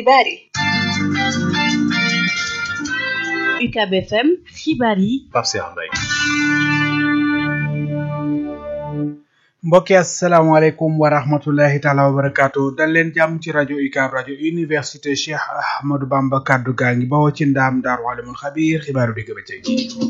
xibaar yi UCAB FM xibaar yi Pape Cheikh Mbaye mbokki asalaamaaleykum wa rahmatullahi taala wa barakaatu dal leen jàmm ci rajo UCAB rajo université Cheikh Ahmadou Bamba kaddu gaa ngi bawoo ci ndaam daaru alimul xabiir xibaaru digg bëccëg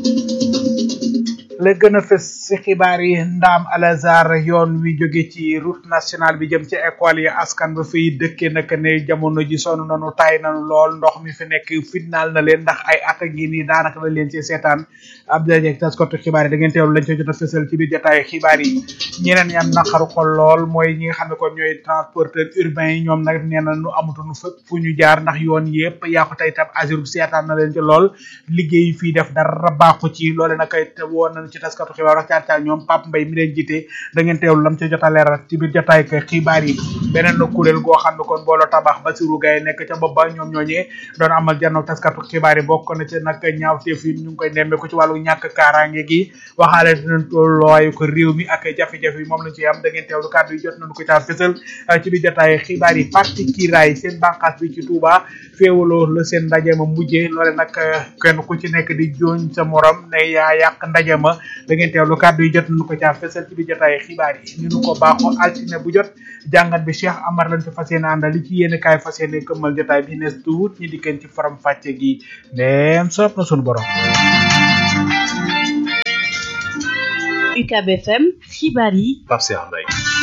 la gën a fës ci xibaar yi ndaam alazar yoon wi jóge ci route nationale bi jëm ci école yi askan ba fiy dëkke naka ne jamono ji sonn nanu tay nanu lool ndox mi fi nekk fitnaal na leen ndax ay at a ngi nii daanaka la leen ci seetaan ab dajeeg taskatu xibaar yi da ngeen teewlu lañ ko jot a fësal ci biir jotaay xibaar yi ñeneen ñi am naqaru xol lool mooy ñi nga xam ne kon ñooy transporteur urbain yi ñoom nag nee na nu amatuñu fépp fu ñu jaar ndax yoon yëpp yàqu tey tam azur seetaan na leen ci lool liggéey fii def dara baaxu ci loole nag te woon nañu ci taskatu xibaar wax caar caar ñoom Pape Mbaye mi leen jiite da ngeen teewlu lam ci jot a leeral ci biir jotaay ak xibaar yi beneen na kuréel goo xam ne kon booloo tabax Bassirou Gaye nekk ca bopp ba ñoom ñooñee doon amal janno taskatu xibaar yi bokk na ci nag ñaawteef yi ñu ngi koy nemmeeku ci wàllu ñàkk kaaraange gi waxaale dinañ tolluwaayu ko réew mi ak jafe-jafe yi moom lañ ci am da ngeen teewlu kàddu yi jot nañu ko caa fësal ci biir jotaay xibaar yi parti kiiraay seen bànqaas bi ci Touba féewaloo la seen ndaje ma mujjee loole nag kenn ku ci nekk di jooñ sa morom ne yaa yàq ndaje ma da ngeen teewlu kàddu yi jot nañu ko caa fësal ci biir jotaay xibaar yi ñu nu ko baaxoo altine bu jot jàngat bi Cheikh Amar lañ ci fas yéene àndal li ci yéene kaay fas yéene këmmal jotaay bi nees tuut ñi dikkeen ci faram fàcce gi ndeem soob na sunu borom UCAB FM xibaar yi Pape Cheikh Mbaye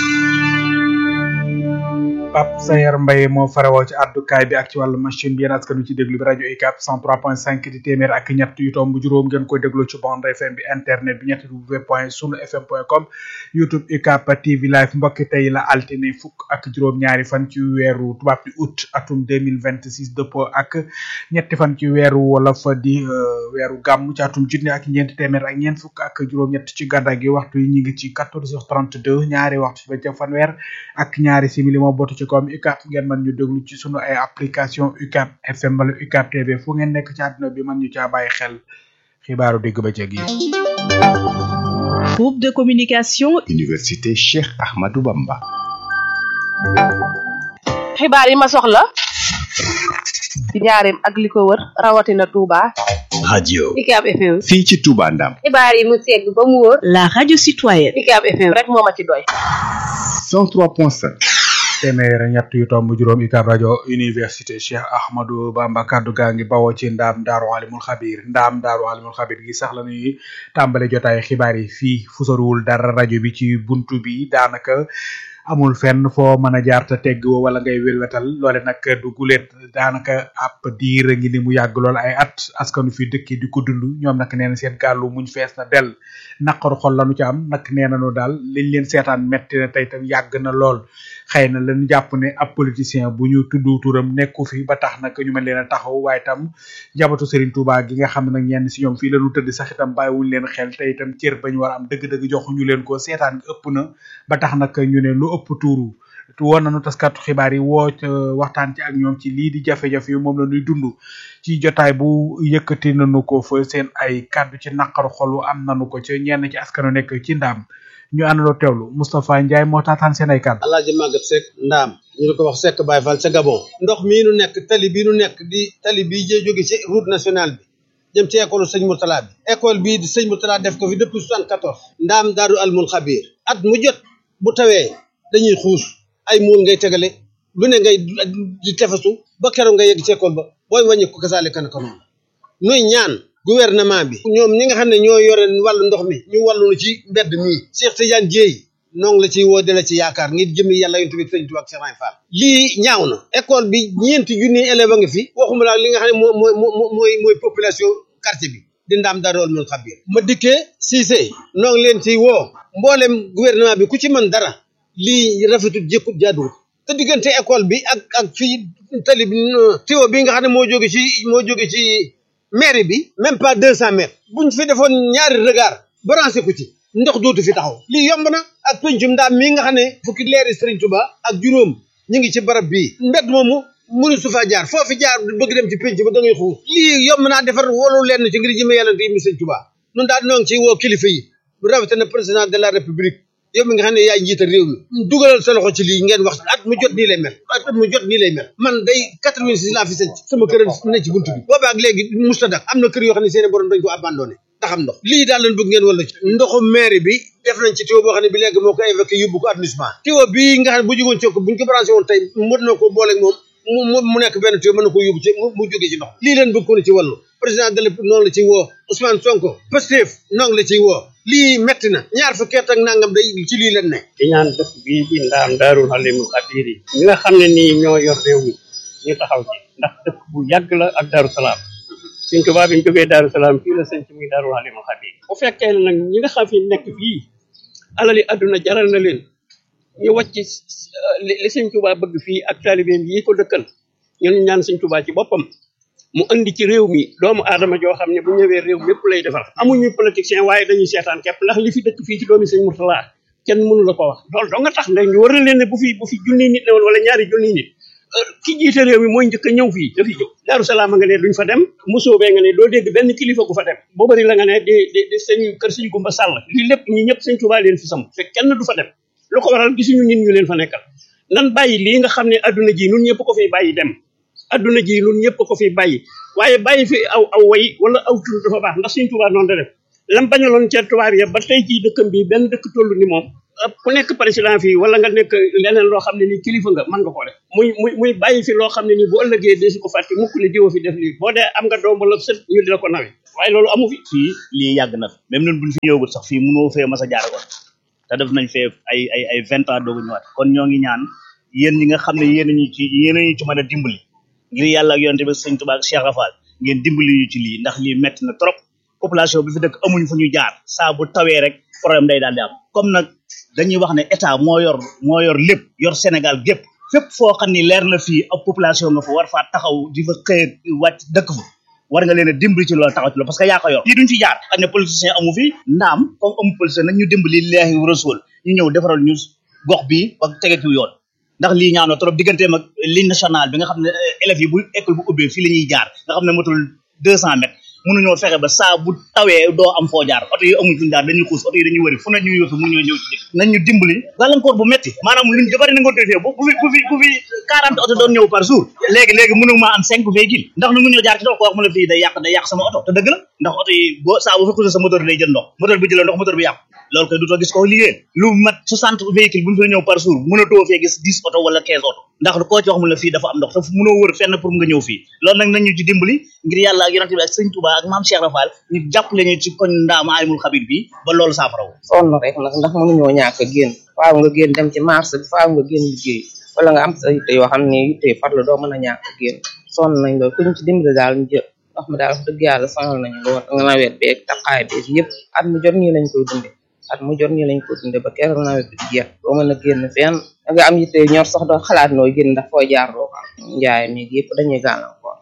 Pape Sayer Mbaye moo farawoo ci àddukaay bi ak ci wàllu machine bi yéen askan wi ci déglu bi rajo UCAB 103.5 di téeméer ak ñett yu tomb juróom ngeen koy déglu ci bande FM bi internet bi ñetti w point sunu fm point com youtube UCAB TV live mbokki tey la altine fukk ak juróom ñaari fan ci weeru tubaab bi août atum 2026 dëppoo ak ñetti fan ci weeru wolof di weeru gàmm ci atum junni ak ñeenti téeméer ak ñeent fukk ak juróom-ñett ci gàddaa gi waxtu yi ñu ngi ci 14h32 ñaari waxtu ba ca fanweer ak ñaari simili moo bootu ci comme UCAB ngeen mën ñu déglu ci sunu ay application UCAB FM wala UCAB TV fu ngeen nekk ci àdduna bi mën ñu caa bàyyi xel xibaaru digg bëccëg yi. groupe de communication Université Cheikh Ahmadou Bamba. xibaar yi ma soxla ci njaareem ak li ko wër rawatina Touba. radio UCAB FM. fii ci Touba Ndam. xibaar yi mu segg ba mu wóor. la radio citoyenne UCAB FM rek moo ma ci doy. 103.5. téeméer ñett yu tomb juróom UCAB rajo université Cheikh Ahmadou Bamba kaddu gaa ngi bawoo ci ndaam daaru alimul xabir ndaam daaru alimul xabir gi sax la ñuy tàmbale jotaay xibaar yi fii fu soriwul dara rajo bi ci buntu bi daanaka amul fenn foo mën a jaar te tegg woo wala ngay welwetal loole nag du guleet daanaka ab diir a ngi ni mu yàgg lool ay at askanu fi dëkk di ko dund ñoom nag nee na seen gàllu muñ fees na dell naqaru xol lañu ci am nag nee nañu daal liñ leen seetaan metti na tey tam yàgg na lool xëy na lañu jàpp ne ab politicien bu ñu tudd turam nekku fi ba tax nag ñu mën leen a taxaw waaye tam njabootu Serigne Touba gi nga xam ne nag ñenn si ñoom fii lañu tëdd sax itam bàyyiwuñ leen xel te itam cër bañ war a am dëgg-dëgg joxuñu leen ko seetaan ëpp na ba tax nag ñu ne lu ëpp tuuru woon nañu taskatu xibaar yi woo waxtaan ci ak ñoom ci lii di jafe-jafe yi moom la ñuy dund ci jotaay bu yëkkati nañu ko fa seen ay kàddu ci naqaru xolu am nañu ko ci ñenn ci askanu nekk ci ndaam ñu àndaloo teewlu Moustapha Ndiaye moo taataan seen ay kàddu. Alaaji Maguette Seck ndaam ñu di ko wax Seck Baye Fall ca Gabon ndox mii nu nekk tali bii nu nekk di tali bii jee jóge ci route nationale bi jëm ci école sëñ Mourtala bi école bii di sëñ Mourtala def ko fi depuis soixante quatorze ndaam daaru almul xabiir at mu jot bu tawee dañuy xuus ay muul ngay tegale lu ne ngay di tefesu ba keroog nga yegg ci école ba booy wàññi ko kasaale kan ko noonu nuy ñaan gouvernement bi ñoom ñi nga xam ne ñoo yore wàllu ndox mi ñu wàllu ci mbedd mii Cheikh Tidiane Dieye noo la ciy woo de la ci yaakaar ngir jëmi yàlla yontu bi sëñ Tuubaa ak Cheikh Ibra Fall lii ñaaw na école bi ñeenti junni élève a ngi fi waxuma laa li nga xam ne moo mooy mooy mooy population quartier bi di ndaam daa dool mul xabir ma dikkee Cissé noo ngi leen ciy woo mboolem gouvernement bi ku ci mën dara lii rafetut jëkkut jaaduwut te diggante école bi ak ak fii tali bi tiwo bi nga xam ne moo jóge ci moo jóge ci mairie bi même pas deux cent mètres buñ fi defoon ñaari regard branché ko ci ndox dootu fi taxaw lii yomb na ak pencum ndaam mii nga xam ne fukki leeri Serigne Touba ak juróom ñu ngi ci barab bii mbedd moomu mënu su faa jaar foofi jaar bëgg dem ci penc ba da ngay xuus lii yomb naa defar wolu lenn ci ngir jëme yàlla te yim Serigne Touba nun daal noo ngi ciy woo kilifa yi bu rawatina président de la république yow mi nga xam ne yaay njiital réew mi dugalal sa loxo ci lii ngeen wax at mu jot nii lay mel at mu jot nii lay mel man day quatre-vingt-six laa fi sëñ sama kër ne ci buntu bi booba ak léegi musta dak am na kër yoo xam ne seeni borom dañ ko abandonné ndax am ndox lii daal lañ bëgg ngeen wala ci ndoxu mairie bi def nañ ci tuyau boo xam ne bi léegi moo ko évacué yóbbu ko arrondissement tuyau bii nga xam ne bu jógoon ci ko buñ ko branché woon tey mën na ko booleeg moom mu mu mu nekk benn tuyau mën na ko yóbbu ci mu jógee ci ndox lii leen bëgg ko ne ci wàllu président de la noonu la ciy woo Ousmane Sonko Pastef noonu la ciy woo lii metti na ñaar fukki at ak nangam day ci lii leen ne di ñaan dëkk bii di ndaam daarul xalimul xabiir yi ñi nga xam ne nii ñoo yor réew mi ñu taxaw ci ndax dëkk bu yàgg la ak daaru salaam suñ tubaab bi ñu jógee daaru salaam fii la sëñ ci muy daarul xalimul xabiir bu fekkee ne nag ñi nga xam fi nekk fii alali àdduna jaral na leen ñu wàcc li li sëñ tubaa bëgg fii ak taalibeem yi ko dëkkal ñun ñaan sëñ tubaa ci boppam mu andi ci réew mi doomu aadama joo xam ne bu ñëwee réew mépp lay defar amuñu politicien waaye dañuy seetaan képp ndax li fi dëkk fii ci doomi sëñ Murtala kenn mënu la ko wax loolu doo nga tax nde ñu war na leen ne bu fi bu fi junniy nit ne woon wala ñaari junniy nit ki jiite réew mi mooy njëkk a ñëw fii dafi jóg daaru salaam nga ne duñ fa dem musoobee nga ne doo dégg benn kilifa gu fa dem boo bëri la nga ne di di di sëñ kër sëñ Gumba Sàll lii lépp ñi ñëpp sëñ Tuubaa leen fi sam fekk kenn du fa dem lu ko waral gisuñu nit ñu leen fa nekkal nan bàyyi lii nga xam ne adduna ji nun ñëpp ko fiy bàyyi dem adduna ji nun ñëpp ko fiy bàyyi waaye bàyyi fi aw aw way wala aw tur dafa baax ndax sëñ Tuubaa noonu da def lam bañaloon ca tubaab ya ba tey jii dëkkam bi benn dëkk toll ni moom ku nekk président fii wala nga nekk leneen loo xam ne ni kilifa nga mën nga ko def muy muy muy bàyyi fi loo xam ne nii bu ëllëgee desu ko fàtte mukk ne diwa fi def lii boo dee am nga doom wala sët ñu di la ko nawe waaye loolu amu fi fii lii yàgg na fi même ñun buñ fi ñëwagul sax fii mënoo fee mas a jaar ko te def nañ fee ay ay ay vingt ans doogu ñëwaat kon ñoo ngi ñaan yéen ñi nga xam ne yéen ñu ci yéen ñu ci mën a dimbali ngir yàlla ak yonte bi sëñ Tuubaa ak Cheikh Rafal ngeen dimbali ñu ci lii ndax lii metti na trop population bi fi dëkk amuñ fu ñu jaar saa bu tawee rek problème day daal di am comme nag dañuy wax ne état moo yor moo yor lépp yor Sénégal gépp fépp foo xam ni leer na fii ab population nga fa war faa taxaw di fa xëy wàcc dëkk fa war nga leen a dimbali ci loolu taxaw ci loolu parce que yaa ko yor lii duñ fi jaar xam ne politicien amu fi ndaam comme amu politicien nañ ñu dimbali leexi rasul ñu ñëw defaral ñu gox bi ba tege ci yoon ndax lii ñaaw na trop digganteem ak ligne nationale bi nga xam ne élèves yi bu école bu ubbee fii la ñuy jaar nga xam ne matul deux cent mètres mënuñoo fexe ba saa bu tawee doo am foo jaar oto yi amuñ fuñu jaar dañuy xuus oto yi dañuy wëri fu ne ñuy yóotu mu ñoo ñëw ci dëkk nañ ñu dimbali gàllankoor bu metti maanaam luñ bari na nga defee bu fi bu fi bu fi quarante oto doon ñëw par jour léegi léegi mënu maa am cinq véhicules ndax nu mu ñëw jaar ci dox ko wax mu la fii day yàq day yàq sama oto te dëgg la ndax oto yi boo saa bu fi xuusee sa moteur day jël ndox moteur bi jëlee ndox moteur bi yàqu loolu koy dutoo gis ko liggéey lu mat soixante véhicules bu ñu fa ñëw par jour mënatoo fee gis dix oto wala quinze oto ndax koo ci wax mu la fii dafa am ndox te mënoo wër fenn pour nga ñëw fii loolu nag nañu ci dimbali ngir yàlla ak yonente bi ak sëñ Touba ak maam Cheikh Rafal ñu jàppale ñu ci koñ ndaam alimul xabir bi ba loolu saafarawu sonn rek nag ndax mënuñoo ñàkk a génn faaw nga génn dem ci marché bi faaw nga génn liggéey wala nga am sa yitte yoo xam ne yitte farlu doo mën a ñàkk a génn sonn nañ loolu ku ñu ci dimbali daal ñu jël ndox mi daal wax dëgg yàlla sonal nañu lool nga nawet beeg taqaay beeg yëpp at mu jot nii lañ koy dunde at mu jot nii lañ koy dunde ba keroog nawet bi jeex doo mën a génn fenn da nga am yitte ñor sax doo xalaat nooy génn ndax foo jaar doo ko am njaay mi yëpp dañuy gàllankoor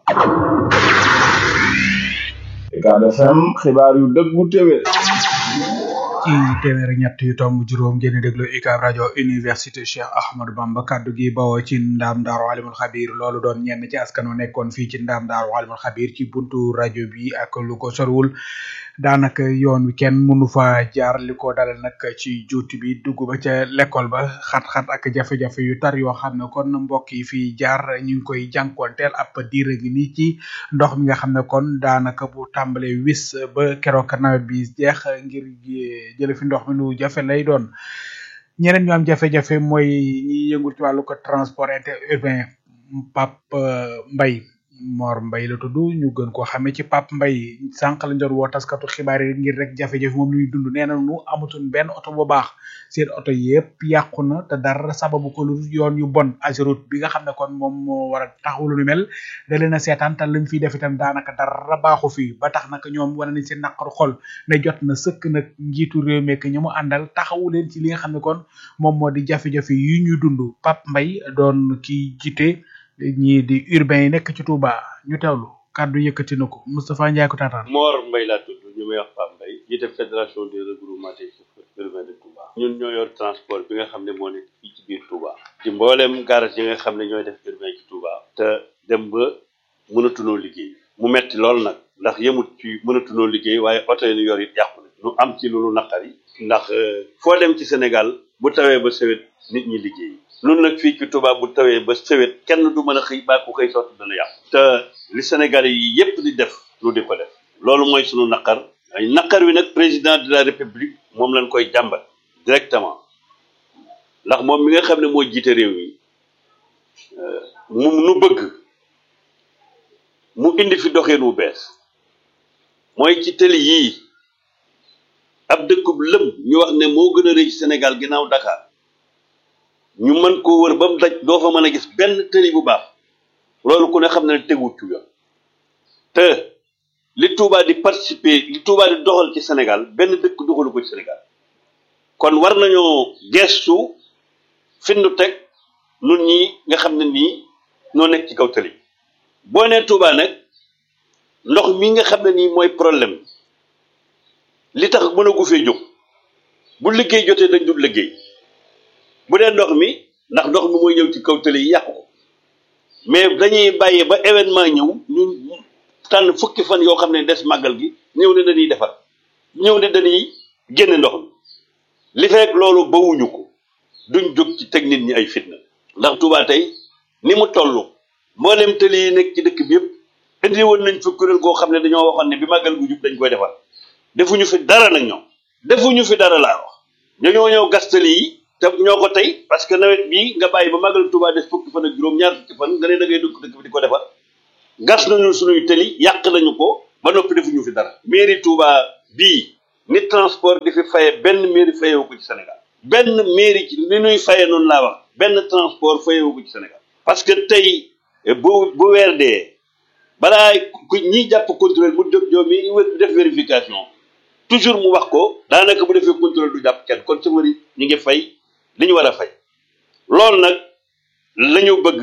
Ucab FM xibaar yu dëggu téwé ci téeméer ak ñett yu tomb juróom ngeen di déglu UCAB rajo université Cheikh Ahmadou Bamba kaddu gi bawoo ci ndaam daaru alimul xabir loolu doon ñenn ci askan wi nekkoon fii ci ndaam daaru alimul xabir ci buntu rajo bi ak lu ko sorwul daanaka yoon wi kenn mënu fa jaar li ko dale nag ci juuti bi dugg ba ca l'école ba xat-xat ak jafe-jafe yu tar yoo xam ne kon mbokk yi fii jaar ñu ngi koy jànkoonteel ab diir gi nii ci ndox mi nga xam ne kon daanaka bu tàmbalee wis ba keroog nawet bi jeex ngir jële fi ndox mi lu jafe lay doon ñeneen ñu am jafe-jafe mooy ñi yëngul ci wàllu ko transport interurbain Pape Mbaye Mor Mbaye la tudd ñu gën koo xamee ci Pape Mbaye sànq lañ doon woo taskatu xibaar yi ngir rek jafe-jafe moom luy dund nee na nu amatuñ benn oto bu baax seen oto yëpp yàqu na te dara sababu ko lu yoon yu bon Ageroute bi nga xam ne kon moom moo war a taxawu lu mel da leen a seetaan te lañ fiy def itam daanaka dara baaxu fi ba tax nag ñoom wane nañ seen naqaru xol ne jot na sëkk nag njiitu réew mi ñu mu àndal taxawu leen ci li nga xam ne kon moom moo di jafe-jafe yi ñuy dund Pape Mbaye doon ki jiite ñii di urbain yi nekk ci Touba ñu teewlu kàddu yëkkati na ko Moustapha Ndiaye ko taataan Mor Mbaye laa tudd ñu may wax Pape Mbaye jiite fédération des regroupements des chauffeurs urbains de Touba ñun ñoo yor transport bi nga xam ne moo nekk fii ci biir Touba ci mboolem garage yi nga xam ne ñooy def urbain ci Touba te dem ba mënatunoo liggéey mu metti lool nag ndax yemut ci mënatunoo liggéey waaye oto yi ñu yor it yàqu na ñu am ci loolu naqari ndax foo dem ci Sénégal bu tawee ba sewet nit ñi liggéey nun nag fii ci Touba bu tawee ba sewet kenn du mën a xëy baa ku xëy sotti dana yàqu te li Sénégalais yi yépp di def lu di ko def loolu mooy sunu naqar ay naqar wi nag président de la république moom lañ koy jàmbat directement ndax moom mi nga xam ne moo jiite réew mi mu nu bëgg mu indi fi doxin wu bees mooy ci tëli yii ab dëkkub lëm ñu wax ne moo gën a rëy ci Sénégal ginnaaw Dakar ñu mën koo wër ba mu daj doo fa mën a gis benn tëli bu baax loolu ku ne xam ne teguwut ci yoon te li Touba di participer li Touba di doxal ci Sénégal benn dëkk doxalu ko ci Sénégal kon war nañoo gestu findu teg nun ñi nga xam ne nii noo nekk ci kaw tëli boo nee Touba nag ndox mi nga xam ne nii mooy problème li tax mën a gu fee jóg bu liggéey jotee dañ dul liggéey bu dee ndox mi ndax ndox mi mooy ñëw ci kaw tëli yi yàqu ko mais dañuy bàyyi ba événement ñëw ñu tànn fukki fan yoo xam ne des màggal gi ñëw ne dañuy defar ñëw ne dañuy génne ndox mi li fekk loolu bawuñu ko duñ jóg ci teg nit ñi ay fitna ndax Touba tey ni mu toll mboolem tëli yi nekk ci dëkk bi yëpp indi woon nañ fi kuréel goo xam ne dañoo waxoon ne bi màggal gu jub dañ koy defar defuñu fi dara nag ñoom defuñu fi dara laa wax dañoo ñëw gas tëli yi te ñoo ko tey parce que nawet bii nga bàyyi ba màggal Touba des fukki fan ak juróom ñaar fukki fan nga ne da ngay dugg dëkk bi di ko defar gas nañu suñuy tëli yàq nañu ko ba noppi defuñu fi dara mairie Touba bii ni transport di fi faye benn mairie fayewu ko ci Sénégal benn mairie ci li ñuy faye noonu laa wax benn transport fayewu ko ci Sénégal parce que tey bu bu weer dee balaa ku ñiy jàpp contrôle mu jóg joo mi def vérification toujours mu wax ko daanaka bu defee contrôle du jàpp kenn kon chauffeur yi ñu ngi fay li ñu war a fay loolu nag la ñu bëgg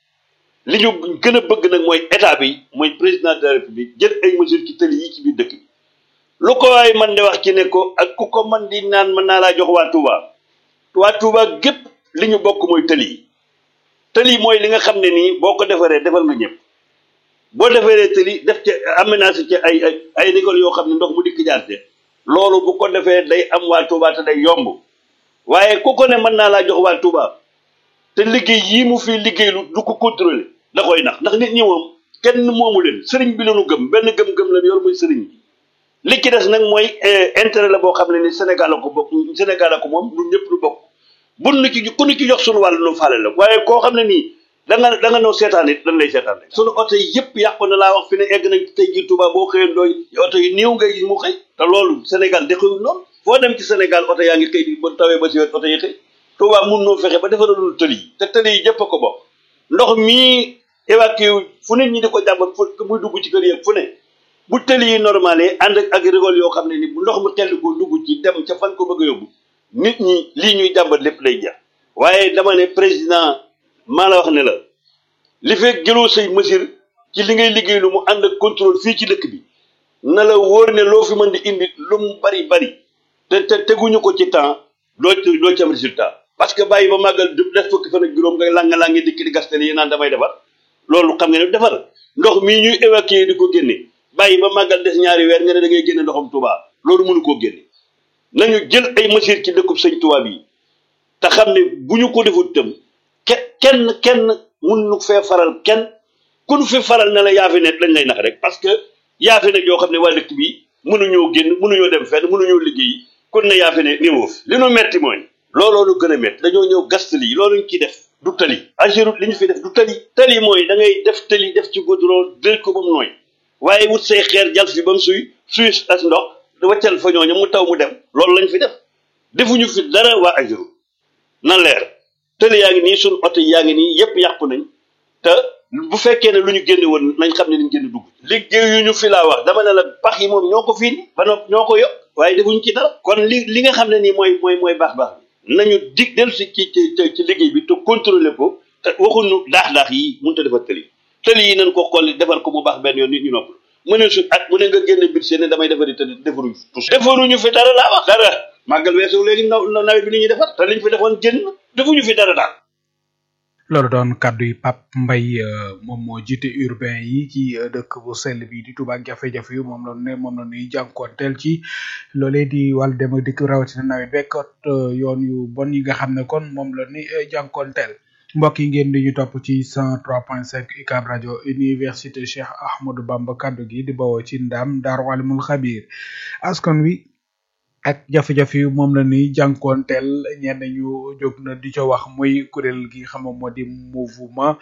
li ñu gën a bëgg nag mooy état bi mooy président de la république jël ay mesures ci tëli yi ci biir dëkk bi lu ko waay man de wax ci ne ko ak ku ko man di naan mën naa laa jox waa Touba waa Touba gépp li ñu bokk mooy tëli yi tëli yi mooy li nga xam ne nii boo ko defaree defal nga ñëpp boo defaree tëli def ci aménagé ci ay ay ay rigole yoo xam ne ndox mu dikk jaarte loolu bu ko defee day am waa Touba te day yomb waaye ku ko ne mën naa laa jox waa Touba te liggéey yii mu fi liggéey lu du ko contrôler da koy nax ndax nit ñi moom kenn moomu leen sëriñ bi lañu gëm benn gëm-gëm la yor muy sëriñ bi li ci des nag mooy intérêt la boo xam ne ni Sénégal la ko bokk Sénégal la ko moom ñun ñëpp lu bokk bun nu ci ku nu ci jox suñu wàll nu faale la waaye koo xam ne nii da nga da nga noo seetaan it dañ lay seetaan rek suñu oto yi yëpp yàqu na laa wax fi ne egg nañ tey jii Touba boo xëyee ndooy oto yi néew ngay gis mu xëy te loolu Sénégal dexewul noonu foo dem ci Sénégal oto yaa ngi xëy di ba tawee ba si wet oto yi xëy Touba mun noo fexe ba defaralul tëli yi te tëli yi jëpp a ko bokk ndox mii évacué wu fu nit ñi di ko jàmbat fu muy dugg ci kër yi fu ne bu tëli yi normalé ànd ak rigole yoo xam ne ni bu ndox mu tell ko dugg ci dem ca fan ko bëgg a yóbbu nit ñi lii ñuy jàmbat lépp lay jeex waaye dama ne président maa la wax ne la li fekk jëloo say mesure ci li ngay liggéey lu mu ànd ak contrôle fii ci dëkk bi na la wóor ne loo fi mën di indi lu mu bari bari te te teguñu ko ci temps doo ci doo ci am résultat parce que bàyyi ba màggal du def fukki fan ak juróom nga langa langi dikki di gastel yi naan damay defar loolu xam nga ne defar ndox mii ñuy évacuer di ko génne bàyyi ba màggal des ñaari weer nga ne da ngay génne ndoxam Touba loolu mënu koo génne nañu jël ay mesures ci dëkkub sëñ Touba bi te xam ne bu ñu ko defut tam ke kenn kenn mun nu fee faral kenn ku nu fi faral ne la yaa fi ne dañ lay nax rek parce que yaa fi ne yoo xam ne waa dëkk bi mënuñoo génn mënuñoo dem fenn mënuñoo liggéey kon ne yaa fi ne néewoo fi li nu metti mooy looloo nu gën a metti dañoo ñëw gas tali loolu ñu ciy def du tali agirut li ñu fi def du tali tali mooy da ngay def tali def ci goudron dël ko ba mu nooy waaye wut say xeer jal fi ba mu suy suy as ndox waccal fa ñooñu mu taw mu dem loolu lañ fi def defuñu fi dara waa agirut na leer tëli yaa ngi nii suñ oto yaa ngi nii yépp yàqu nañ te bu fekkee ne lu ñu génne woon nañ xam ne liñ génn dugg liggéey yu ñu fi laa wax dama ne la pax yi moom ñoo ko fii ba nopp ñoo ko yokk waaye defuñu ci dara kon li li nga xam ne nii mooy mooy mooy baax baax bi nañu dig del si ci ci ci liggéey bi te contrôler ko te waxuñu daax daax yi mënut a defar tëli tëli yi nañ ko xolli defar ko mu baax benn yoon nit ñu nopp mu ne su at mu ne nga génne bit seen ne damay defari tëli defaruñu tous defaruñu fi dara laa wax dara màggal weesu léegi naw nawet bi li ñuy defar te liñ fi defoon génn defuñu fi dara daal loolu doon kàddu yi Pape Mbaye moom moo jiite urbain yi ci dëkk bu sell bi di Touba ak jafe-jafe yu moom la ne moom la ñuy jànkoonteel ci loolee di wàllu dem ak dikk rawatina nawet bekkot yoon yu bon yi nga xam ne kon moom la ni jànkoonteel mbokk yi ngeen di ñu topp ci 103.5 UCAB rajo université Cheikh Ahmadou Bamba kaddu gi di bawoo ci ndam Daaru Alimul Xabiir askan wi ak jafe-jafe yu moom la ni jànkoonteel ñenn ñu jóg na di ca wax muy kuréel gi xam nga moo di mouvement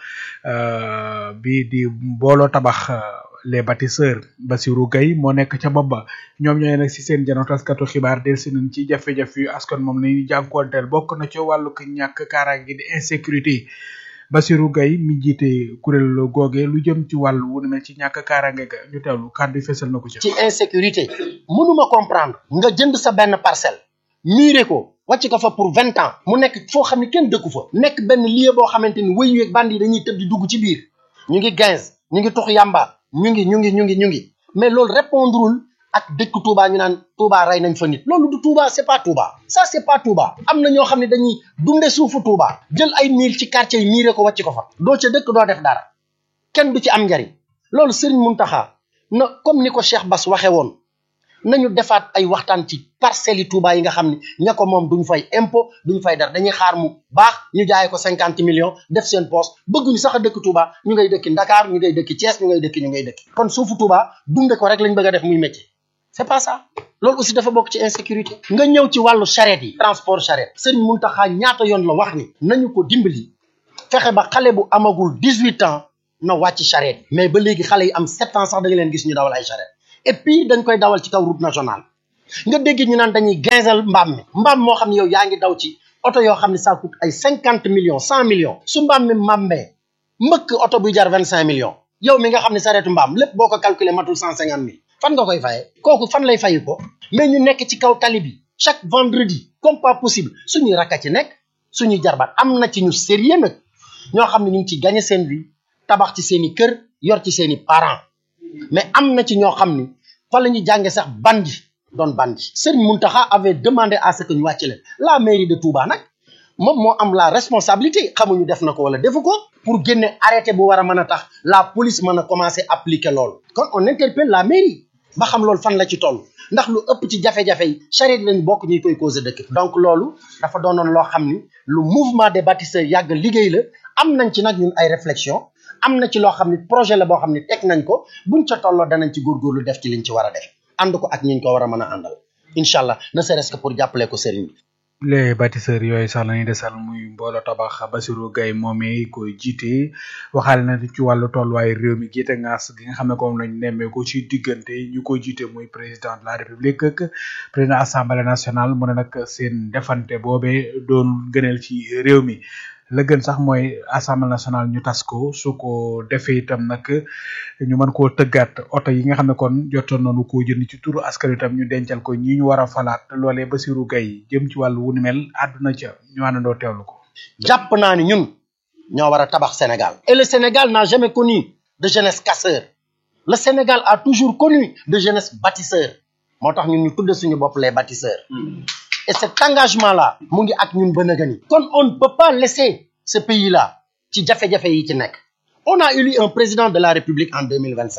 bi di mbooloo tabax les bâtisseurs Bassirou Gueye moo nekk ca bopp ba ñoom ñooy nag si seen jano taskatu xibaar del si nañ ci jafe-jafe yu askan moom la ñuy jànkoonteel bokk na ci wàllu ñàkk kaaraange di insécurité Bassirou Gueye mi jiite kuréel googe lu jëm ci wàllu wu ne mel ci ñàkk kaaraange ga ñu teewlu kàddu yi fesal na ko ci. ci insécurité mënuma comprendre nga jënd sa benn parcelle miire ko wàcc ko fa pour vingt ans mu nekk foo xam ne kenn dëkku fa nekk benn lieu boo xamante ni wëyu yeeg bandi yi dañuy tëb di dugg ci biir ñu ngi quinze ñu ngi tux yamba ñu ngi ñu ngi ñu ngi ñu ngi mais loolu répondrul ak dëkk Touba ñu naan Touba rey nañ fa nit loolu du Touba c'est pas Touba ça c'est pas Touba am na ñoo xam ne dañuy dunde suufu Touba jël ay miir ci quartier yi miire ko wàcc ko fa doo ca dëkk doo def dara kenn du ci am njariñ loolu Serigne Mountakha na comme ni ko Cheikh Bass waxe woon nañu defaat ay waxtaan ci parcelles yi Touba yi nga xam ne ña ko moom duñ fay impôt duñ fay dara dañuy xaar mu baax ñu jaay ko cinquante millions def seen poste bëgguñu sax a dëkk Touba ñu ngay dëkki Dakar ñu ngay dëkki Thiès ñu ngay dëkki ñu ngay dëkki kon suufu Touba dunde ko rek lañ bëgg a def muy métier c'est pas ça loolu aussi dafa bokk ci insécurité nga ñëw ci wàllu charrette yi transport charrette Serigne Mountakha ñaata yoon la wax ni nañu ko dimbali fexe ba xale bu amagul dix huit ans na wàcc charrette mais ba léegi xale yi am sept ans sax da nga leen gis ñu dawal ay charrette et puis dañ koy dawal ci kaw route nationale nga dégg ñu naan dañuy gaisal mbaam mi mbaam moo xam ne yow yaa ngi daw ci oto yoo xam ne ça coûte ay cinquante millions cent millions su mbaam mi màmbee mbëkk oto buy jar vingt cinq millions yow mi nga xam ne sareetu mbaam lépp boo ko calculer matul cent cinquante mille fan nga koy fayee kooku fan lay fayi ko mais ñu nekk ci kaw tali bi chaque vendredi comme pas possible suñuy rakka ci nekk suñuy jarbaat am na ci ñu sérieux nag ñoo xam ne ñu ngi ci gagné seen vie tabax ci seen i kër yor ci seen i parents mais am na ci ñoo xam ni fa la ñuy jànge sax bandi doon bandi Serigne Mountakha avait demandé à ce que ñu wàcc leen la mairie de Touba nag moom moo am la responsabilité xamuñu def na ko wala defu ko pour génne arrêté bu war a mën a tax la police mën a commencer appliquer loolu kon on interpelle la mairie ba xam loolu fan la ci toll ndax lu ëpp ci jafe-jafe yi charrette lañ bokk ñuy koy causer dëkk donc loolu dafa doonoon loo xam ni lu mouvement des bâtisseurs yàgg liggéey la am nañ ci nag ñun ay réflexion am na ci loo xam ni projet la boo xam ni teg nañ ko buñ ca tolloo danañ ci góorgóorlu def ci liñ ci war a def ànd ko ak ñiñ ko war a mën a àndal incha allah ne serait-ce que pour jàppale ko sëriñ bi les bâtisseurs yooyu sax lañuy desal muy mbooloo tabax Bassirou Gueye moomee koy jiite waxaale na ci wàllu tolluwaay réew mi jiite ngaas gi nga xam ne comme lañ nemmeeku ci diggante ñu koy jiite muy président de la république ak président assemblée nationale mu ne nag seen defante boobee doon gëneel ci réew mi la gën sax mooy assemblée nationale ñu tas ko su ko defee itam nag ñu mën koo tëggaat oto yi nga xam ne kon jotoon nañu koo jënd ci turu askan itam ñu dencal ko ñi ñu war a falaat loolee Bassirou Gueye jëm ci wàllu wu ni mel àdduna ca ñu àndandoo teewlu ko. jàpp naa ni ñun ñoo war a tabax Sénégal et le Sénégal n'a jamais connu de jeunesse casseur le Sénégal a toujours connu de jeunesse bâtisseur moo tax ñun ñu tudde suñu bopp les bâtisseurs et cet engagement là mu ngi ak ñun ba nëgëni kon on ne peut pas laisser ce pays là ci jafe-jafe yi ci nekk on a élu un président de la République en 2027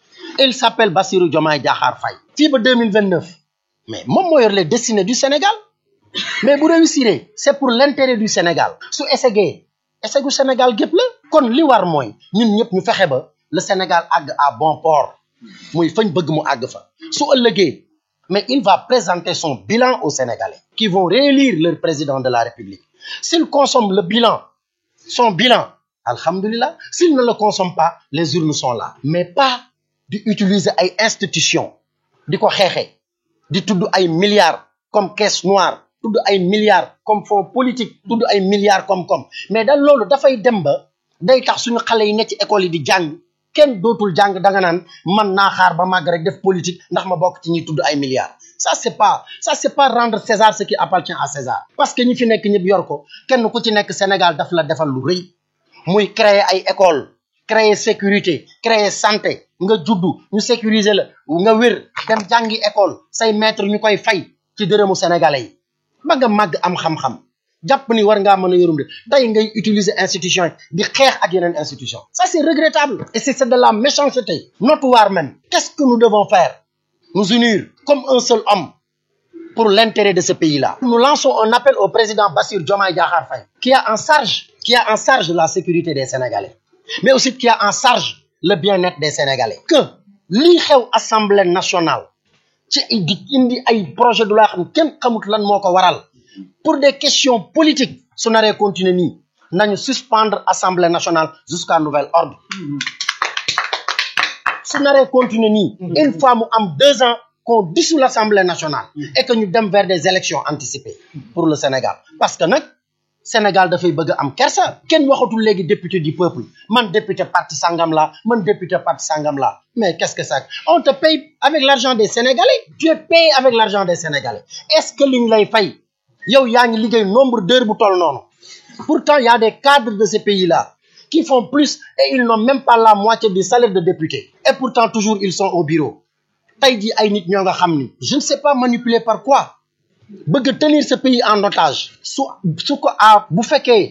il s'appelle Bassirou Diomaye Diakhar Faye fii ba 2029 mais moom moo yor les destinées du Sénégal mais bu réussir c'est pour l'intérêt du Sénégal su essayé essayé Sénégal gépp la kon li war mooy ñun ñëpp ñu fexe ba le Sénégal àgg à bon port muy fañ bëgg mu àgg fa su ëllëgee mais il va présenter son bilan aux Sénégalais qui vont réélire leur président de la République s'il consomme le bilan son bilan alhamdulillah s'il ne le consomme pas les urnes sont là mais pas di utiliser ay institutions di ko xeexee di tudd ay milliards comme caisse noire tudd ay milliards comme fonds politique tudd ay milliards comme comme mais daal loolu dafay dem ba day tax suñu xale yi ne ci école yi di jàng kenn dootul jàng da nga naan man naa xaar ba màgg rek def politique ndax ma bokk ci ñi tudd ay milliards ça c'est pas ça c'est pas rendre César ce qui appartient à César parce que ñi fi nekk ñëpp yor ko kenn ku ci nekk Sénégal daf la defal lu rëy muy créer ay école créer sécurité créer santé nga juddu ñu sécuriser la nga wér dem jàngi école say maître ñu koy fay ci dërëmu sénégalais yi ba nga màgg am xam-xam jàpp ni war ngaa mën a yorum de tey ngay utiliser institution yi di xeex ak yeneen institution ça c'est regrettable et c'est c'est de la méchanceté notoire même qu'est-ce que nous devons faire nous unir comme un seul homme pour l'intérêt de ce pays-là nous lançons un appel au président Bassirou Diomaye Diakhar Faye qui a en charge qui a en charge la sécurité des Sénégalais mais aussi qui a en charge le bien-être des Sénégalais que lii xew assemblée nationale ci di indi ay projet de loi xam kenn xamut lan moo ko waral pour des questions politiques su naree continuer nii nañu suspendre assemblée nationale jusqu'à nouvel ordre su naree continuer nii une fois mu am deux ans qu'on dissout l'assemblée nationale et que ñu dem vers des élections anticipées pour le Sénégal parce que nag Sénégal dafay bëgg a am kersa kenn waxatul léegi député du peuple man député parti sangam la man député parti sangam la mais qu'est-ce que ça on te paye avec l'argent des Sénégalais tu es payé avec l'argent des Sénégalais est-ce que liñ lay fay yow yaa ngi liggéey nombre d'heures bu toll noonu pourtant il y a des cadres de ce pays-là qui font plus et ils n'ont même pas la moitié du salaire de député et pourtant toujours ils sont au bureau tey jii ay nit ñoo nga xam ni je ne sais pas manipuler par quoi bëgg tenir ce pays en otage su su ko a bu fekkee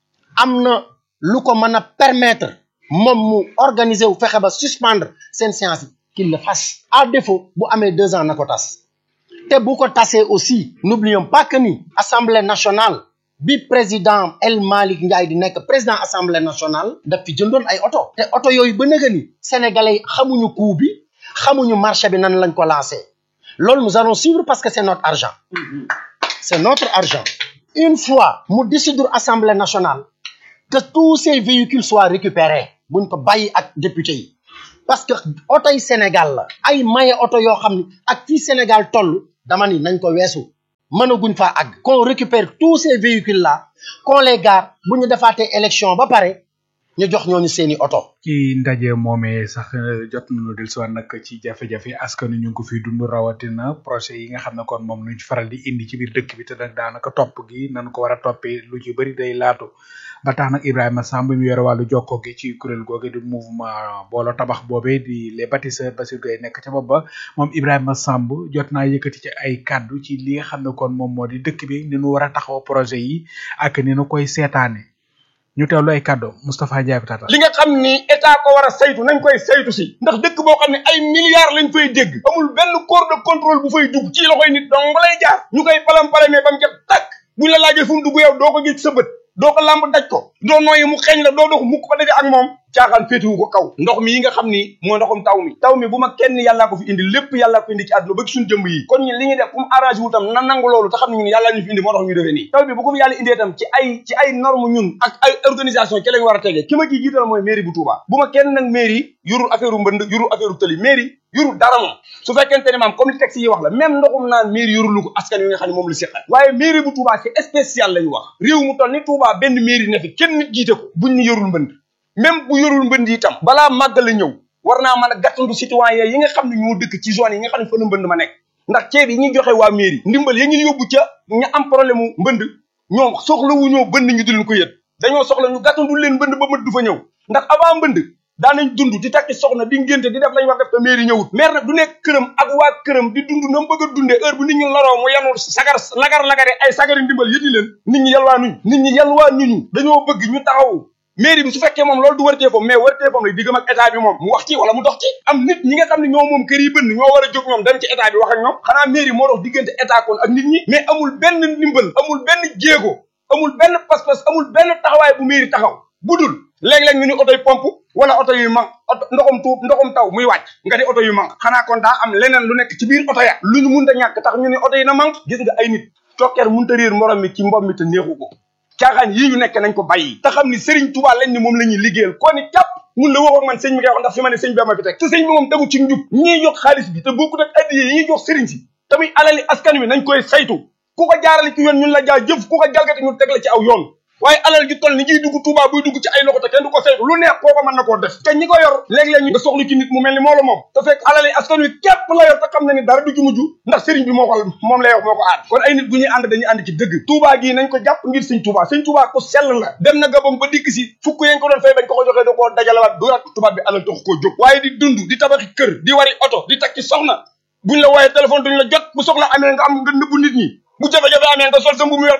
am na lu ko mën a permettre moom mu organiser wu fexe ba suspendre seen séance yi qu'il le fasse à défaut bu amee deux ans na ko tas te bu ko tasee aussi n'oublions pas que ni assemblée nationale bi président El Malick Ndiaye di nekk président assemblée nationale daf fi jëndoon ay oto te oto yooyu ba nëga ni sénégalais yi xamuñu coût bi xamuñu marché bi nan lañ ko lancé loolu nous allons suivre parce que c'est notre argent c'est notre argent une fois mu décider assemblée nationale que tous ces véhicules soient récupérés buñ ko bàyyi ak député yi parce que oto yi Sénégal la ay maye oto yoo xam ni ak fii Sénégal toll dama ni nañ ko weesu mënaguñ faa àgg qu'on récupère tous ces véhicules là qu'on les gare bu ñu defaatee élection ba pare ñu jox ñooñu seeni oto ci ndaje moomee sax jot nañu del siwaat nag ci jafe-jafe askan ñu ngi ko fiy dund rawatina projet yi nga xam ne kon moom nuñ faral di indi ci biir dëkk bi te nag daanaka topp gi nañ ko war a toppee lu ci bëri day laatu ba tax nag Ibrahima Samb mi yore wàllu jokko gi ci kuréel googe di mouvement boolo tabax boobee di les bâtisseurs Bassirou Gueye nekk ca bopp ba moom Ibrahima Samb jot naa yëkkati ci ay kàddu ci li nga xam ne kon moom moo di dëkk bi ni nu war a taxaw projet yi ak ni nu koy seetaane ñu teewlu ay kàddu Moustapha Diaby Tata li nga xam ni état ko war a saytu nañ koy saytu si ndax dëkk boo xam ne ay milliards lañ fay dégg amul benn corps de contrôle bu fay dugg ci loxoy nit dong lay jaar ñu koy palam palamee ba mu jot tàkk buñ la laajee fu mu dugg yow doo ko gis sa bët doo ko lamb daj ko doo nooyi mu xeeñ la doo dox mukk ba daje ak moom caaxaan féetewu ko kaw ndox mi yi nga xam ni moo ndoxum taw mi taw mi bu ma kenn yàllaa ko fi indi lépp yàllaa ko indi ci àdduna ba ci suñu jëmb yi kon ñun li ñuy def fu mu arrangé wu tam na nangu loolu te xam ne ñun yàllaa ñu fi indi moo tax ñu defee nii taw bi bu ko fi yàlla indee tam ci ay ci ay norme ñun ak ay organisation ci lañ war a tegee ki ma ciy jiital mooy mairie bu Touba bu ma kenn nag mairie yurul affaire u mbënd yurul affaire u tëli mairie yurul dara moom su fekkente ne maam comme li texte yi wax la même ndoxum naan mairie yurul lu ko askan wi nga xam ne moom la seqal waaye mairie bu Touba c'est spécial lañu wax réew mu toll ni Touba benn mairie ne fi kenn nit jiite ko buñ ni yorul mbënd même bu yorul mbënd yi itam balaa màggal la ñëw war naa mën a gàttandu citoyen yi nga xam ne ñoo dëkk ci zone yi nga xam ne fa la mbënd ma nekk ndax ceeb yi ñuy joxe waa mairie ndimbal ya ñuy yóbbu ca ña am problème mu mbënd ñoom soxla wu ñoo bënd ñu di leen ko yët dañoo soxla ñu gàttandu leen mbënd ba mët du fa ñëw ndax avant mbënd daanañ dund di takki soxna di ngénte di def lañ war def te mairie ñëwut maire nag du nekk këram ak waa këram di dund na mu bëgg a dundee heure bu nit ñi loroo mu yanul sagar lagar lagare ay sagari ndimbal yëti leen nit ñi yalwaa nuñ nit ñi yalwaa nuñu dañoo bëgg ñu taxaw mairie bi su fekkee moom loolu du wërtee fam mais wërtee fam la diggam ak état bi moom mu wax ci wala mu dox ci am nit ñi nga xam ne ñoo moom kër yi bënn ñoo war a jóg ñoom dem ci état bi wax ak ñoom xanaa mairie moo dox diggante état kon ak nit ñi mais amul benn ndimbal amul benn jéego amul benn pas-pas amul benn taxawaay bu mairie taxaw budul léeg-léeg ñu ni oto yu pompe wala oto yu man oto ndoxum tuub ndoxum taw muy wàcc nga di oto yu man xanaa kon daa am leneen lu nekk ci biir oto ya lu ñu munta ñàkk tax ñu ni oto yi na man gis nga ay nit cokkeer munta réer morom mi ci mbom mi te neexu ko caaxaan yii ñu nekk nañ ko bàyyi te xam ni Serigne Touba lañ ni moom la ñuy liggéeyal kon ni jàpp mun la wax ak man sëñ bi ngay wax ndax fi ma ne sëñ bi ma fi teg te sëñ bi moom tegu ci njub ñiy jox xaalis bi te bokkut ak addiye yi ñuy jox Serigne si tamit alali askan wi nañ koy saytu ku ko jaarale ci yoon ñun la jaa jëf ku ko jalgate ñu teg la ci aw yoon waaye alal ji toll ni ngiy dugg Touba buy dugg ci ay loxo te kenn du ko saytu lu neex kooko mën na koo def te ñi ko yor léeg-léeg ñu nga soxla ci nit mu mel ni moo la moom te fekk alal yi askan wi képp la yor te xam na ni dara du ci mujj ndax sëriñ bi moo ko moom lay wax moo ko aar kon ay nit bu ñuy ànd dañuy ànd ci dëgg Touba gii nañ ko jàpp ngir sëñ Touba sëñ Touba ku sell la dem na gabam ba dikk si fukk yañ ko doon fay bañ ko ko joxee da koo dajalawaat duyaat tubaab bi alal taxu koo jóg waaye di dund di tabaxi kër di wari oto di takki soxna buñ la wooyee téléphone duñ la jot bu soxla amee nga am nga nëbbu nit ñi bu jafe-jafe amee nga sol sa mbubu weex tal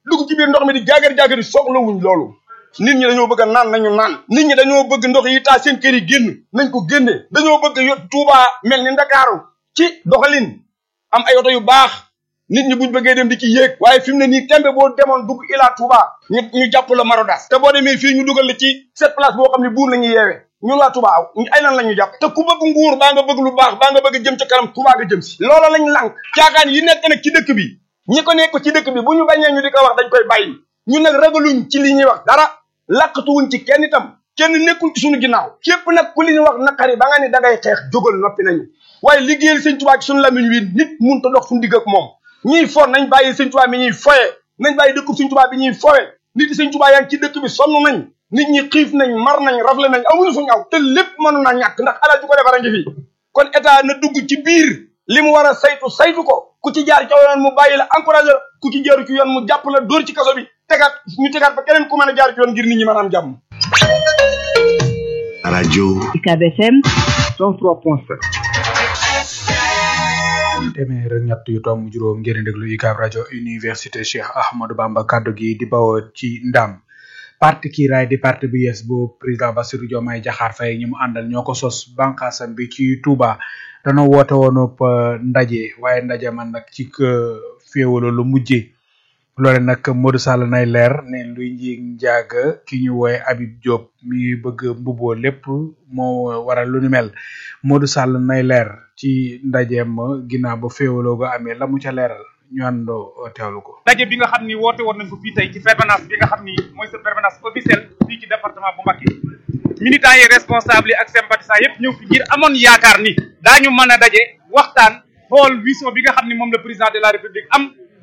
dugg ci biir ndox mi di jaagar jaagari soxlawuñ loolu nit ñi dañoo bëgg a naan nañu naan nit ñi dañoo bëgg ndox yi taa seen kër yi génn nañ ko génne dañoo bëgg yo Touba mel ni Ndakaaru ci doxalin am ay oto yu baax nit ñi buñ bëggee dem di ci yéeg waaye fi mu ne nii tembe boo demoon dugg Ila Touba ñu ñu jàpp la Marodas te boo demee fii ñu dugal la ci cette place boo xam ne buur la ñuy yeewee ñun waa Touba aw ay nan la ñu jàpp te ku bëgg nguur baa nga bëgg lu baax baa nga bëgg jëm ca kanam Touba nga jëm si loola lañ lànk caaxaan yi nekk nag ci dëkk bi ñi ko nekk ci dëkk bi bu ñu bañee ñu di ko wax dañ koy bàyyi ñun nag ragaluñ ci li ñuy wax dara làqatuwuñ ci kenn itam kenn nekkul ci suñu ginnaaw képp nag ku li ñu wax naqari ba nga ni da ngay xeex jógal noppi nañu waaye liggéeyal sëñ Touba ci suñu lamiñ wi nit mun ta dox suñu digg ak moom ñiy for nañ bàyyi sëñ Touba mi ñuy foye nañ bàyyi dëkkub sëñ Touba bi ñuy foye nit yi sëñ Touba yaa ngi ci dëkk bi sonn nañ nit ñi xiif nañ mar nañ rafle nañ amuñu fu ñaw te lépp mënu na ñàkk ndax alal ju ko defar a ngi fi kon état na dugg ci biir li mu war a saytu saytu ko ku ci jaar ci yoon mu bàyyi la encouragé la ku ci jaaru ci yoon mu jàpp la dóor ci kaso bi tegaat ñu tegaat ba keneen ku mën a jaar ci yoon ngir nit ñi mën a am jàmm radio UCAB FM 103.7 téeméer ak ñett yu tomb juróom ngeen déglu UCAB rajo université Cheikh Ahmadou Bamba kaddu gi di bawoo ci ndam parti kiiraay di parti bu yees bu président Bassirou Diomaye Diakhar Faye ñi mu àndal ñoo ko sos bànqaasam bi ci Touba dañoo woote woonub ndaje waaye ndaje man nag ci féewalo lu mujjee loole nag Modou Sall nay leer ne luy njiig njaaga ki ñu wooye Habib Diop mi bëgg mbuboo lépp moo waral lu ni mel Modou Sall nay leer ci ndajeem ginnaaw ba féewaloo ga amee la mu ca leeral ñu àndoo teewlu ko ndaje bi nga xam ni woote woon nañ ko fii tey ci permanence bi nga xam ni mooy sa permanence officielle fii ci département bu Mbacké militants yi responsables yi ak sympathisants yëpp ñëw fi ngir amoon yaakaar ni daañu mën a daje waxtaan xool vision bi nga xam ni moom le président de la république am